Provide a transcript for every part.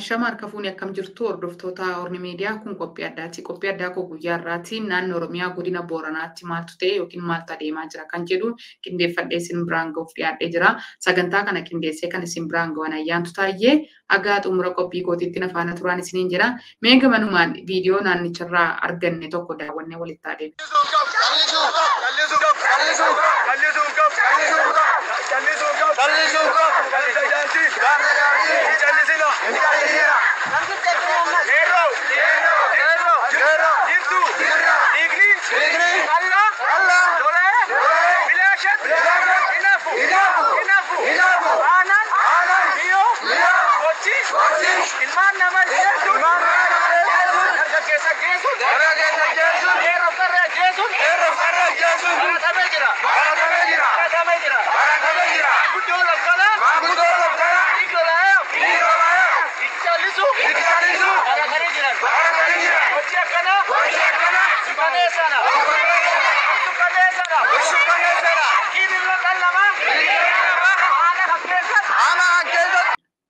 Ashama harka fuunee akkam jirtu hordoftoota Orni Miidiyaa kun qophii addaati. Qophii addaa koo guyyaa irraati naannoo Oromiyaa godina Booranaatti maaltu ta'e yookiin maaltu adeemaa jira kan jedhu qindeeffadhee isin biraan gahuuf dhiyaadhee jira. Sagantaa kana qindeessee kan isin biraan gahan ayyaantu taayee hagaa xumura qophii kootiitti nafaana turaan isiniin jira. Mee gamanumaan viidiyoo naannicharraa arganne tokko daawwannee walitti adeemu. Ilmaan namaa jechuun dargaggeessa jechuun yeroo qarree jechuun baratamee jira. Baratamee jira. Guddoo lafkalaa Nikolaayaa Itti callisu baratanii jiran. Hojii akkanaa suukaneessana. Suukaneessana. Kiibirra qallamaa. Haala fakkeessana.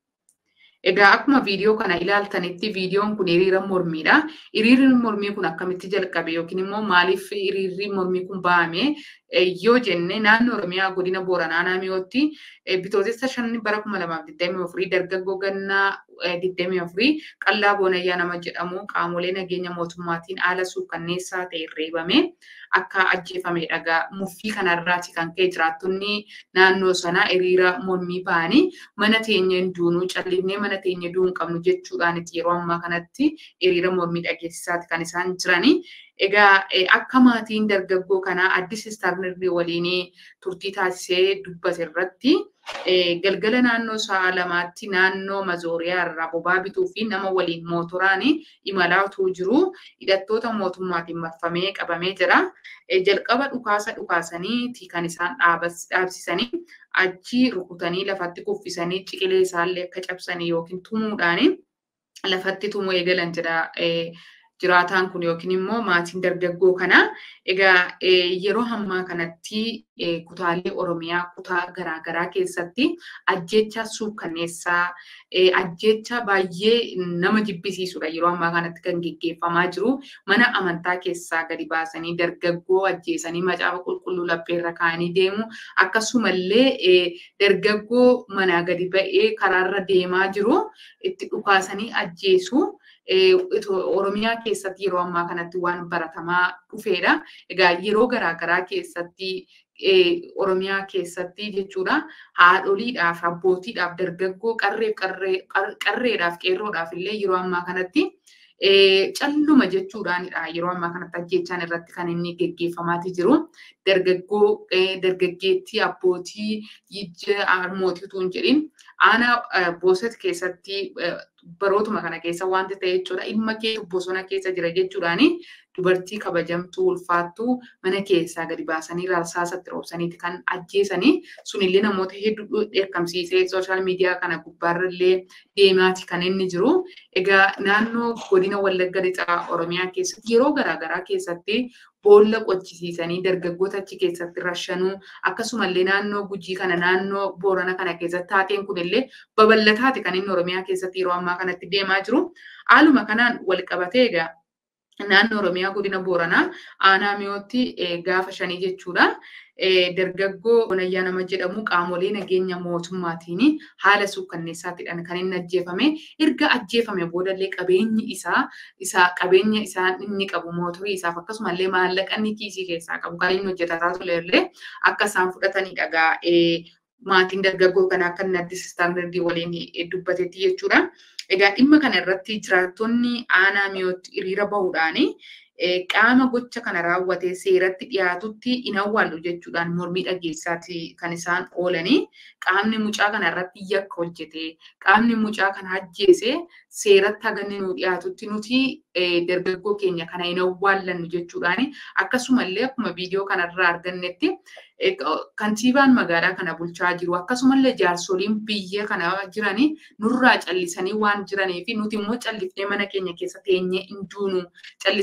Egaa akkuma viidiyoo kana ilaaltanitti viidiyoon kun hiriira mormiidha. Hiriirri mormii kun akkamitti jalqabe yookiin immoo maaliif hiriirri mormii kun bahame yoo jenne naannoo Oromiyaa godina Booranaa naannootti bitootessa shan bara kuma lamaaf digdamii afurii dargaggoo gannaa digdamii afurii qallaa boonayyaa nama jedhamu qaamolee nageenya mootummaatiin haala suukkanneessaa ta'e reebame akka ajjeefamedha. Egaa muffii kanarraati kan ka'e jiraattonni naannoo sanaa hiriira mormii bahanii mana teenya hin duunuu callisnee mana teenya du'uu hin qabnu jechuudhaan yeroo ammaa kanatti hiriira mormii dhageessisaati kan isaan jiranii. Egaa akka maatiin dargaggoo kanaa addis istaarnirrii waliin turtii taasisee dubbate irratti galgala naannoo sa'a lamaatti naannoo mazooriyaa irraa bobaa bituu fi nama waliin mootoraan imalaa utuu jiru hidhattoota mootummaatiin marfamee qabamee jira. Jalqaba dhukaasa dhukaasanii kan isaan dhaabsisanii achi rukutanii lafatti kuffisanii ciqilee isaallee akka cabsanii yookiin tumuudhaan lafatti tumuu eegalan jedha. jiraataan kun yookiin immoo maatiin dargaggoo kana egaa yeroo ammaa kanatti kutaalee Oromiyaa kutaa garaagaraa keessatti ajjecha suukkanneessaa ajjecha baay'ee nama jibbisiisudha yeroo ammaa kanatti kan geggeeffamaa jiru mana amantaa keessaa gadi baasanii dargaggoo ajjeesanii macaafa qulqulluu lapheerra kaa'anii deemu akkasumallee dargaggoo manaa gadi ba'ee karaarra deemaa jiru itti dhukaasanii ajjeesu. Oromiyaa keessatti yeroo ammaa kanatti waan baratamaa dhufeedha. Egaa yeroo garaagaraa keessatti Oromiyaa keessatti jechuudha haadholiidhaaf abbootiidhaaf dargaggoo qarreef qarreedhaaf qeerroodhaaf illee yeroo ammaa kanatti calluma jechuudhaanidha yeroo ammaa kanatti ajjechaan irratti kan inni geggeeffamaati jiru. Dargaggoo dargaggeettii abbootii yijja harmootii utuu hin jedhin aanaa booset keessatti barootuma kana keessa wanti ta'e jechuudha. Ilma kee bosona keessa jira jechuudhaani dubartii kabajamtuu ulfaattuu mana keessaa gadi baasanii rasaasatti roobsaniiti kan ajjeesanii sunillee namoota hedduu dheekkamsiisee sooshaal miidiyaa kana gubbaarrallee deemaati kan inni jiru. Egaa naannoo godina Wallagga Lixaa Oromiyaa keessatti yeroo garaagaraa keessatti boolla qochisiisanii dargaggoota achi keessatti rashanuu akkasumallee naannoo gujii kana naannoo boorana kana keessatti taateen kunillee babal'ataati kan inni oromiyaa keessatti yeroo ammaa kanatti deemaa jiru. Haaluma kanaan wal qabatee egaa naannoo oromiyaa godina booranaa aanaa mi'ootti gaafa shanii jechuudha. Dargaggoo Bonayyaa nama jedhamu qaamolee nageenya mootummaatiin haala suukkanneessaatidhaan kan inni ajjeefame. Erga ajjeefame boodallee qabeenyi isaa isaa qabeenya isaa inni qabu mootorii isaaf akkasumallee maallaqa inni kiisii keessaa qabu kan inni hojjetaa turellee akka isaan fudhatanidha egaa maatiin dargaggoo kanaa akka inni addis istaandardii waliin dubbatetti jechuudha. Egaa dhimma kana irratti jiraattonni aanaa mi'ootti hiriira bahuudhaani qaama gocha kana raawwatee seeratti dhiyaatutti hin awwaallu jechuudhaan mormii dhageessaati kan isaan oolanii qaamni mucaa kana irratti yakka hojjete qaamni mucaa kana ajjeese seeratti haganni nu dhiyaatutti nuti dargaggoo keenya kana hin awwaallannu jechuudhaan akkasumallee akkuma viidiyoo kanarraa argannetti kantiibaan magaalaa kana bulchaa jiru akkasumallee jaarsoliin biyya kana jiranii nurraa callisanii waan jiranii fi nuti immoo callifnee mana keenya keessa teenyee hin duunu callisnee mana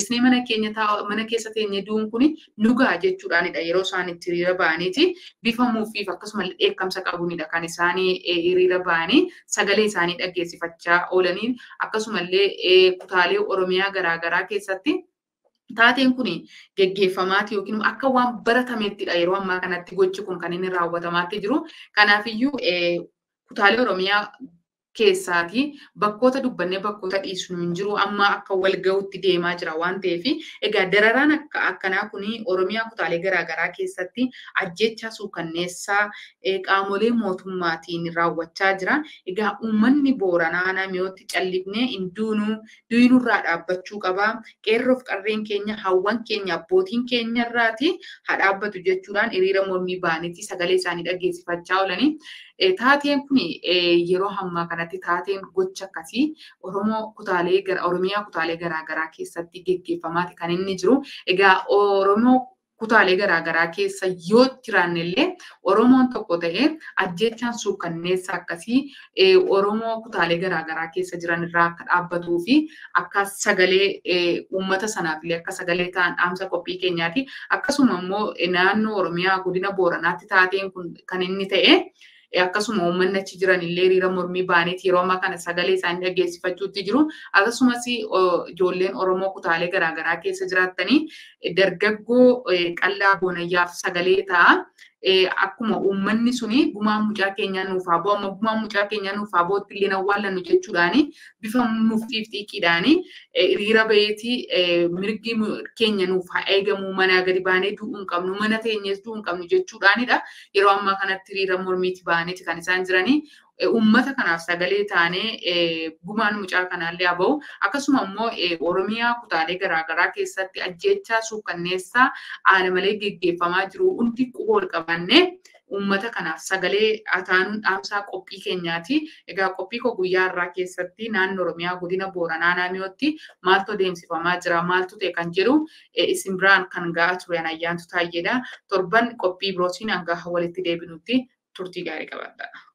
keenya mana keessa teenye du'uun kun nugaa jechuudhaanidha yeroo isaan itti hiriira ba'aniiti bifamuufiif akkasumallee dheekkamsa qabuunidha kan isaanii hiriira ba'anii sagalee isaanii dhaggeessifachaa oolanii akkasumallee kutaalee Oromiyaa garaagaraa keessatti taateen kun geggeeffamaati yookiin akka waan baratameettidha yeroo ammaa kanatti gochi kun kan inni raawwatamaatti jiru. Kanaafiyyuu kutaalee Oromiyaa keessaati bakkoota dubbannee bakkoota dhiisnu hin jiru amma akka wal gahuutti deemaa jira waan ta'eef egaa dararaan akka akkanaa kun oromiyaa kutaalee garaagaraa keessatti ajjeechaa suukanneessaa qaamolee mootummaatiin raawwachaa jira egaa uummanni booranaa namootti callifnee hin duunuu duinurraa dhaabbachuu qaba qeerroof qarreen keenya hawwan keenya abbootiin keenya irraati haa dhaabbatu jechuudhaan hiriira mormii ba'aniiti sagalee isaanii dhaggeessifachaa oolanii taateen kun yeroo ammaa kanatti taateen gocha akkasii Oromoo kutaalee Oromiyaa kutaalee garaagaraa keessatti geggeeffamaati kan inni jiru. Egaa Oromoo kutaalee garaagaraa keessa yoo jiraannellee Oromoon tokko ta'ee ajjeechaan suukanneessa akkasii Oromoo kutaalee garaagaraa keessa jiran irraa akka dhaabbatuu fi akka sagalee uummata sanaafillee akka sagalee ta'an dhaamsa qophii keenyaati. Akkasuma immoo naannoo Oromiyaa godina Booranaatti taateen kun kan inni ta'e. akkasuma uummanni achi jiran illee hiriira mormii ba'aniiti yeroo ammaa kana sagalee isaanii dhaggeessifachuutti jiru. Akkasumas ijoolleen Oromoo kutaalee garaagaraa keessa jiraattanii dargaggoo qallaa boonayyaaf sagalee ta'a. Akkuma uummanni suni gumaan mucaa keenyaa nuuf haa bu'u amma gumaan mucaa keenyaa nuuf haa bu'utti illee awwaallannu jechuudhaani bifa muftiif xiiqiidhaani hiriira baheetii mirgi keenya nuuf haa eegamu manaa gadi baanee du'uu hin qabnu mana teenyees du'uu hin qabnu jechuudhaanidha. Yeroo ammaa kanatti hiriira mormiiti ba'aniiti kan isaan jiranii. Uummata kanaaf sagalee taanee gumaan mucaa kanaallee haa ba'u. Akkasuma immoo Oromiyaa kutaalee garaagaraa keessatti ajjeechaa suukanneessaa haala malee geggeeffamaa jiru hundi quba ol qabannee uummata kanaaf sagalee taanuun dhaamsaa qophii keenyaati. Egaa qophii koo guyyaa irraa keessatti naannoo Oromiyaa godina Booranaa naannootti maaltu adeemsifamaa jira maaltu ta'e kan jedhu isin biraan kan ga'aa ture ayyaantu taayyeedha. Torban qophii birootiin hanga walitti deebinutti turtii gaarii qabaadha.